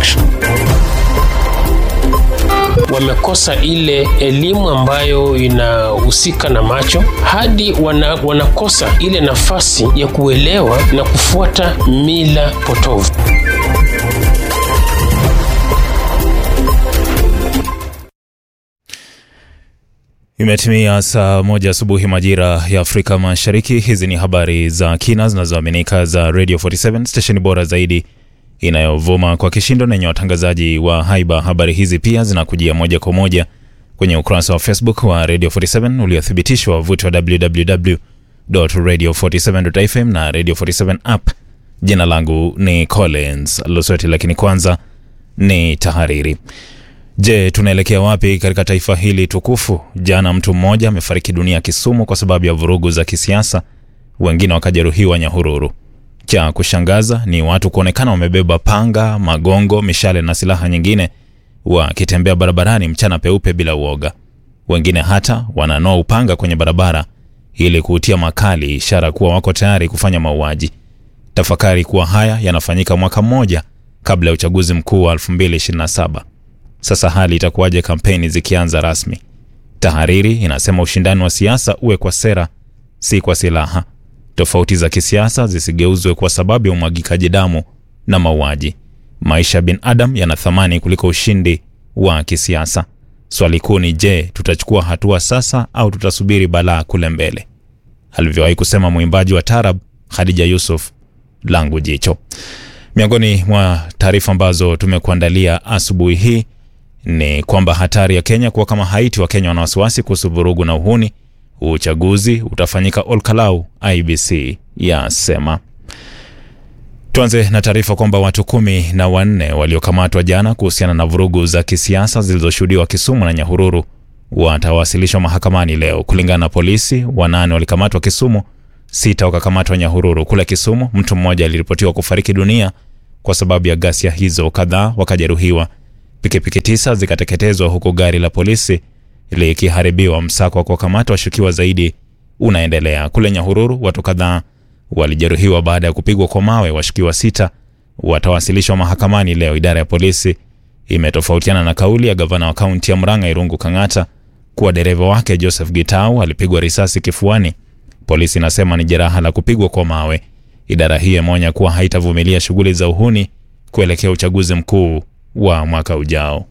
action. Wamekosa ile elimu ambayo inahusika na macho hadi wana, wanakosa ile nafasi ya kuelewa na kufuata mila potovu. Imetimia saa moja asubuhi majira ya Afrika Mashariki. Hizi ni habari za kina zinazoaminika za Radio 47 stesheni bora zaidi inayovuma kwa kishindo na yenye watangazaji wa haiba. Habari hizi pia zinakujia moja kwa moja kwenye ukurasa wa Facebook wa Radio 47 uliothibitishwa wavuti wa www.radio47.fm na Radio 47 app. Jina langu ni Collins Losweti, lakini kwanza ni tahariri. Je, tunaelekea wapi katika taifa hili tukufu? Jana mtu mmoja amefariki dunia Kisumu kwa sababu ya vurugu za kisiasa, wengine wakajeruhiwa Nyahururu. Cha kushangaza ni watu kuonekana wamebeba panga, magongo, mishale na silaha nyingine wakitembea barabarani mchana peupe bila uoga. Wengine hata wananoa upanga kwenye barabara ili kuutia makali, ishara kuwa wako tayari kufanya mauaji. Tafakari kuwa haya yanafanyika mwaka mmoja kabla ya uchaguzi mkuu wa 2027. Sasa hali itakuwaje kampeni zikianza rasmi? Tahariri inasema ushindani wa siasa uwe kwa sera, si kwa silaha. Tofauti za kisiasa zisigeuzwe kwa sababu ya umwagikaji damu na mauaji. Maisha ya binadamu yana thamani kuliko ushindi wa kisiasa. Swali kuu ni je, tutachukua hatua sasa au tutasubiri balaa kule mbele? Alivyowahi kusema mwimbaji wa tarab Khadija Yusuf, langu jicho. Miongoni mwa taarifa ambazo tumekuandalia asubuhi hii ni kwamba hatari ya Kenya kuwa kama Haiti, wa Kenya wana wasiwasi kuhusu vurugu na uhuni. Uchaguzi utafanyika Olkalau, IBC yasema. Tuanze na taarifa kwamba watu kumi na wanne waliokamatwa jana kuhusiana na vurugu za kisiasa zilizoshuhudiwa Kisumu na Nyahururu watawasilishwa mahakamani leo. Kulingana na polisi, wanane walikamatwa Kisumu, sita wakakamatwa Nyahururu. Kule Kisumu, mtu mmoja aliripotiwa kufariki dunia kwa sababu ya ghasia hizo, kadhaa wakajeruhiwa. Pikipiki tisa zikateketezwa huku gari la polisi likiharibiwa. Msako wa kuwakamata washukiwa zaidi unaendelea. Kule Nyahururu, watu kadhaa walijeruhiwa baada ya kupigwa kwa mawe. Washukiwa sita watawasilishwa mahakamani leo. Idara ya polisi imetofautiana na kauli ya gavana wa kaunti ya Murang'a Irungu Kang'ata kuwa dereva wake Joseph Gitau alipigwa risasi kifuani. Polisi inasema ni jeraha la kupigwa kwa mawe. Idara hiyo imeonya kuwa haitavumilia shughuli za uhuni kuelekea uchaguzi mkuu wa mwaka ujao.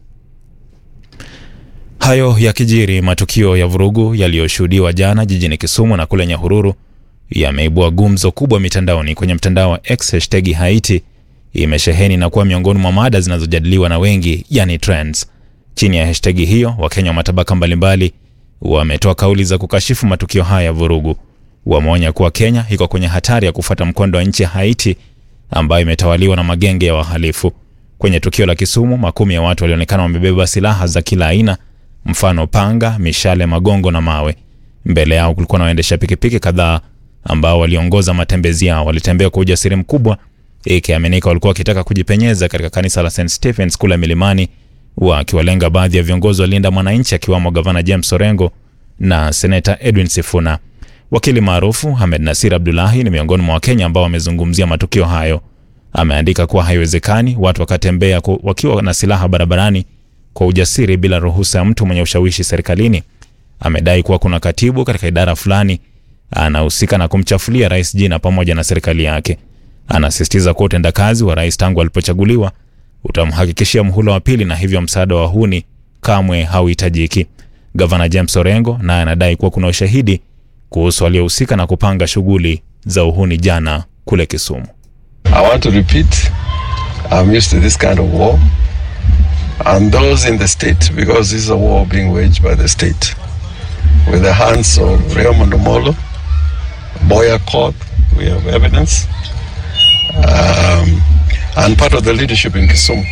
Hayo yakijiri, matukio ya vurugu yaliyoshuhudiwa jana jijini Kisumu na kule Nyahururu yameibua gumzo kubwa mitandaoni. Kwenye mtandao wa X, hashtagi Haiti imesheheni na kuwa miongoni mwa mada zinazojadiliwa na wengi, yani trends. Chini ya hashtagi hiyo, Wakenya wa matabaka mbalimbali wametoa kauli za kukashifu matukio haya ya vurugu. Wameonya kuwa Kenya iko kwenye hatari ya kufuata mkondo wa nchi ya Haiti ambayo imetawaliwa na magenge ya wahalifu. Kwenye tukio la Kisumu, makumi ya watu walionekana wamebeba silaha za kila aina, mfano panga, mishale, magongo na mawe. Mbele yao kulikuwa na waendesha pikipiki kadhaa ambao waliongoza matembezi yao. Walitembea kwa ujasiri mkubwa, ikiaminika walikuwa wakitaka kujipenyeza katika kanisa la St Stephens kule Milimani, wakiwalenga baadhi ya viongozi wa Linda Mwananchi, akiwamo gavana James Orengo na seneta Edwin Sifuna. Wakili maarufu Hamed Nasir Abdullahi ni miongoni mwa Wakenya ambao wamezungumzia matukio hayo. Ameandika kuwa haiwezekani watu wakatembea wakiwa na silaha barabarani kwa ujasiri bila ruhusa ya mtu mwenye ushawishi serikalini. Amedai kuwa kuna katibu katika idara fulani anahusika na kumchafulia rais jina pamoja na serikali yake. Anasisitiza kuwa utendakazi wa rais tangu alipochaguliwa utamhakikishia mhula wa pili na hivyo msaada wa huni kamwe hauhitajiki. Gavana James Orengo naye anadai kuwa kuna ushahidi kuhusu waliohusika na kupanga shughuli za uhuni jana kule Kisumu. I want to repeat, I'm used to this kind of war. And those in the state, because this is a war being waged by the state, with the hands of Raymond Omolo, Boya Court, we have evidence, um, and part of the leadership in Kisumu.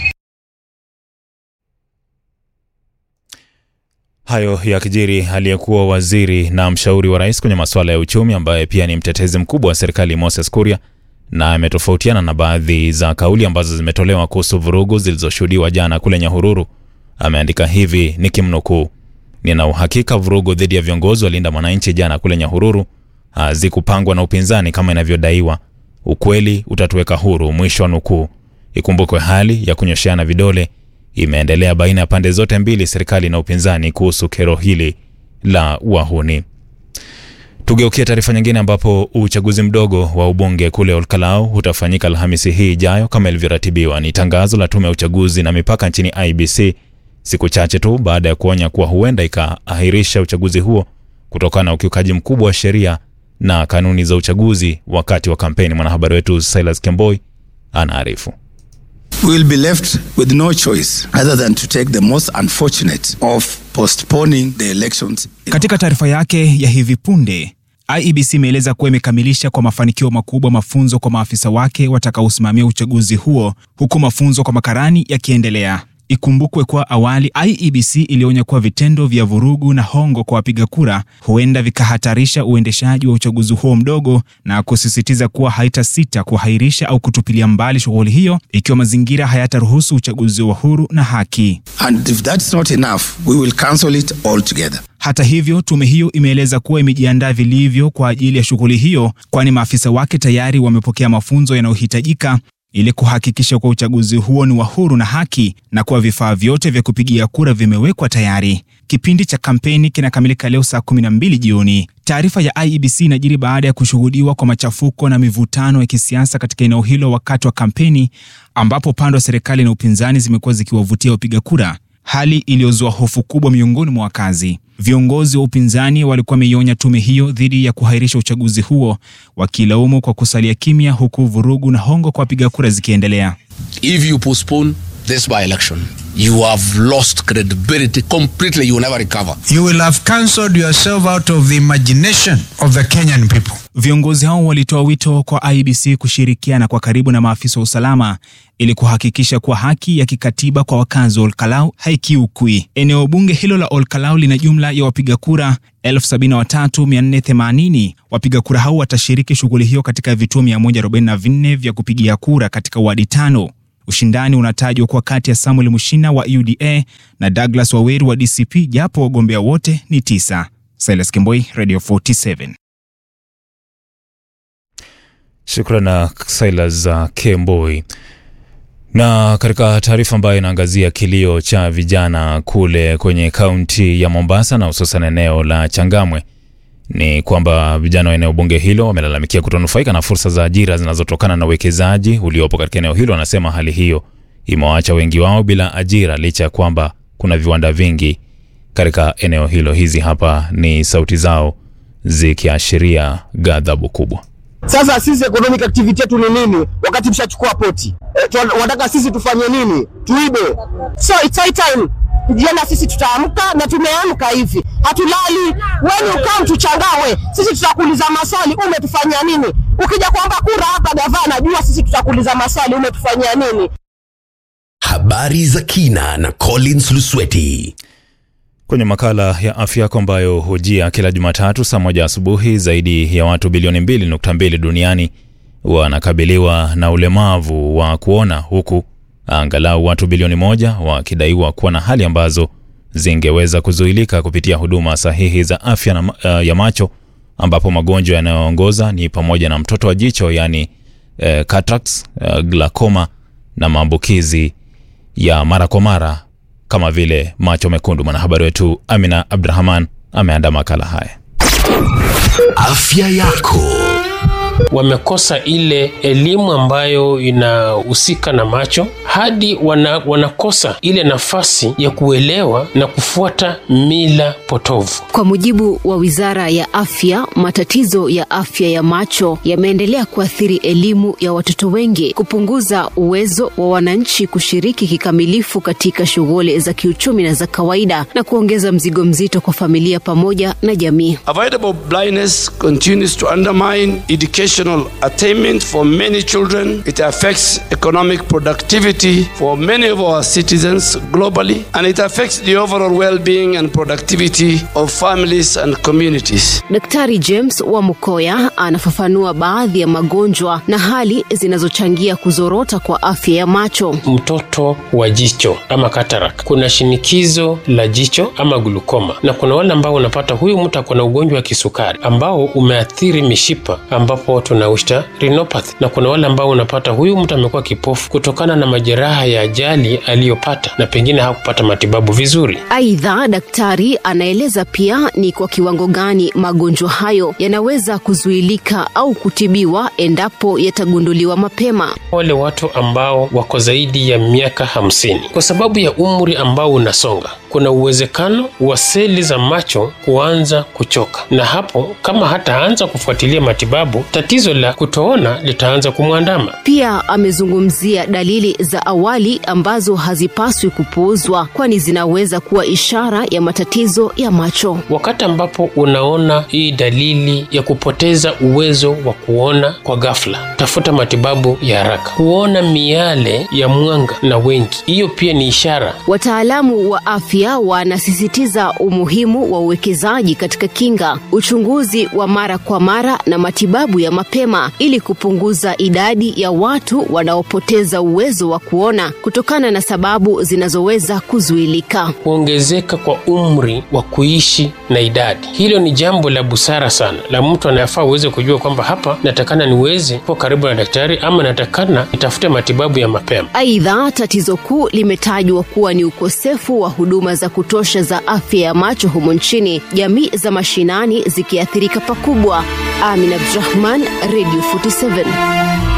Hayo yakijiri, aliyekuwa waziri na mshauri wa rais kwenye masuala ya uchumi ambaye pia ni mtetezi mkubwa wa serikali Moses Kuria na ametofautiana na baadhi za kauli ambazo zimetolewa kuhusu vurugu zilizoshuhudiwa jana kule Nyahururu. Ameandika hivi nikimnukuu: nina uhakika vurugu dhidi ya viongozi wa Linda Mwananchi jana kule Nyahururu hazikupangwa na upinzani kama inavyodaiwa. Ukweli utatuweka huru, mwisho wa nukuu. Ikumbukwe hali ya kunyosheana vidole imeendelea baina ya pande zote mbili, serikali na upinzani, kuhusu kero hili la wahuni. Tugeukia taarifa nyingine ambapo uchaguzi mdogo wa ubunge kule Olkalau utafanyika Alhamisi hii ijayo kama ilivyoratibiwa. Ni tangazo la tume ya uchaguzi na mipaka nchini IBC siku chache tu baada ya kuonya kuwa huenda ikaahirisha uchaguzi huo kutokana na ukiukaji mkubwa wa sheria na kanuni za uchaguzi wakati wa kampeni. Mwanahabari wetu Silas Kemboi anaarifu. We will be left with no choice other than to take the most unfortunate of postponing the elections. Katika taarifa yake ya hivi punde, IEBC imeeleza kuwa imekamilisha kwa mafanikio makubwa mafunzo kwa maafisa wake watakaosimamia uchaguzi huo huku mafunzo kwa makarani yakiendelea. Ikumbukwe kuwa awali IEBC ilionya kuwa vitendo vya vurugu na hongo kwa wapiga kura huenda vikahatarisha uendeshaji wa uchaguzi huo mdogo na kusisitiza kuwa haitasita kuahirisha au kutupilia mbali shughuli hiyo ikiwa mazingira hayataruhusu uchaguzi wa huru na haki. And if that's not enough, we will cancel it altogether. Hata hivyo, tume hiyo imeeleza kuwa imejiandaa vilivyo kwa ajili ya shughuli hiyo, kwani maafisa wake tayari wamepokea mafunzo yanayohitajika ili kuhakikisha kuwa uchaguzi huo ni wa huru na haki na kuwa vifaa vyote vya kupigia kura vimewekwa tayari. Kipindi cha kampeni kinakamilika leo saa 12 jioni. Taarifa ya IEBC inajiri baada ya kushuhudiwa kwa machafuko na mivutano ya kisiasa katika eneo hilo wakati wa kampeni, ambapo upande wa serikali na upinzani zimekuwa zikiwavutia wapiga kura, hali iliyozua hofu kubwa miongoni mwa wakazi. Viongozi wa upinzani walikuwa wameionya tume hiyo dhidi ya kuhairisha uchaguzi huo, wakilaumu kwa kusalia kimya, huku vurugu na hongo kwa wapiga kura zikiendelea. If you postpone this by election, you have lost credibility completely. You will never recover. You will have cancelled yourself out of the imagination of the Kenyan people. Viongozi hao walitoa wito kwa IEBC kushirikiana kwa karibu na maafisa wa usalama ili kuhakikisha kuwa haki ya kikatiba kwa wakazi wa Olkalau haikiukwi. Eneo bunge hilo la Olkalau lina jumla ya wapiga kura 73480. Wapiga kura hao watashiriki shughuli hiyo katika vituo 144 vya kupigia kura katika wadi tano. Ushindani unatajwa kuwa kati ya Samuel Mushina wa UDA na Douglas Waweru wa DCP, japo wagombea wote ni tisa. Silas Kimboi, Radio 47. Shukran na Silas uh, Kemboi. Na katika taarifa ambayo inaangazia kilio cha vijana kule kwenye kaunti ya Mombasa na hususan eneo la Changamwe ni kwamba vijana wa eneo bunge hilo wamelalamikia kutonufaika na fursa za ajira zinazotokana na uwekezaji uliopo katika eneo hilo. Wanasema hali hiyo imewaacha wengi wao bila ajira licha ya kwamba kuna viwanda vingi katika eneo hilo. Hizi hapa ni sauti zao zikiashiria ghadhabu kubwa. Sasa sisi economic activity yetu ni nini wakati mshachukua poti? E, wanataka sisi tufanye nini? Tuibe? So it's high time vijana sisi tutaamka na tumeamka hivi, hatulali. When you come to Changawe, sisi tutakuuliza maswali, umetufanyia nini? Ukija kuomba kura hapa gavana, jua sisi tutakuuliza maswali, umetufanyia nini? Habari za kina na Collins Lusweti kwenye makala ya afya yako ambayo hujia kila Jumatatu saa moja asubuhi. Zaidi ya watu bilioni 2.2 duniani wanakabiliwa na ulemavu wa kuona, huku angalau watu bilioni moja wakidaiwa kuwa na hali ambazo zingeweza kuzuilika kupitia huduma sahihi za afya na, uh, ya macho, ambapo magonjwa yanayoongoza ni pamoja na mtoto wa jicho yaani uh, cataracts, uh, glaucoma na maambukizi ya mara kwa mara kama vile macho mekundu. Mwanahabari wetu Amina Abdrahman ameandaa makala haya. Afya yako wamekosa ile elimu ambayo inahusika na macho hadi wana, wanakosa ile nafasi ya kuelewa na kufuata mila potovu. Kwa mujibu wa Wizara ya Afya, matatizo ya afya ya macho yameendelea kuathiri elimu ya watoto wengi, kupunguza uwezo wa wananchi kushiriki kikamilifu katika shughuli za kiuchumi na za kawaida, na kuongeza mzigo mzito kwa familia pamoja na jamii. Avoidable blindness continues to undermine education educational attainment for many children. It affects economic productivity for many of our citizens globally, and it affects the overall well-being and productivity of families and communities. Daktari James Wamukoya anafafanua baadhi ya magonjwa na hali zinazochangia kuzorota kwa afya ya macho. Mtoto wa jicho ama katarak, kuna shinikizo la jicho ama glukoma, na kuna wale ambao unapata huyu mtu ako na ugonjwa wa kisukari ambao umeathiri mishipa ambapo ambao tunauita retinopathy, na kuna wale ambao unapata huyu mtu amekuwa kipofu kutokana na majeraha ya ajali aliyopata na pengine hakupata matibabu vizuri. Aidha, daktari anaeleza pia ni kwa kiwango gani magonjwa hayo yanaweza kuzuilika au kutibiwa endapo yatagunduliwa mapema. Wale watu ambao wako zaidi ya miaka hamsini, kwa sababu ya umri ambao unasonga, kuna uwezekano wa seli za macho kuanza kuchoka, na hapo kama hataanza kufuatilia matibabu, tatizo la kutoona litaanza kumwandama. Pia amezungumzia dalili za awali ambazo hazipaswi kupuuzwa, kwani zinaweza kuwa ishara ya matatizo ya macho. Wakati ambapo unaona hii dalili ya kupoteza uwezo wa kuona kwa ghafla, tafuta matibabu ya haraka. Kuona miale ya mwanga na wengi, hiyo pia ni ishara. Wataalamu wa afya wanasisitiza umuhimu wa uwekezaji katika kinga, uchunguzi wa mara kwa mara na matibabu ya mapema ili kupunguza idadi ya watu wanaopoteza uwezo wa kuona kutokana na sababu zinazoweza kuzuilika. Kuongezeka kwa umri wa kuishi na idadi, hilo ni jambo la busara sana la mtu anayefaa uweze kujua kwamba hapa natakana niweze kuwa karibu na daktari ama natakana nitafute matibabu ya mapema. Aidha, tatizo kuu limetajwa kuwa ni ukosefu wa huduma za kutosha za afya ya macho humo nchini, jamii za mashinani zikiathirika pakubwa. Amin Abdurahman, Radio 47.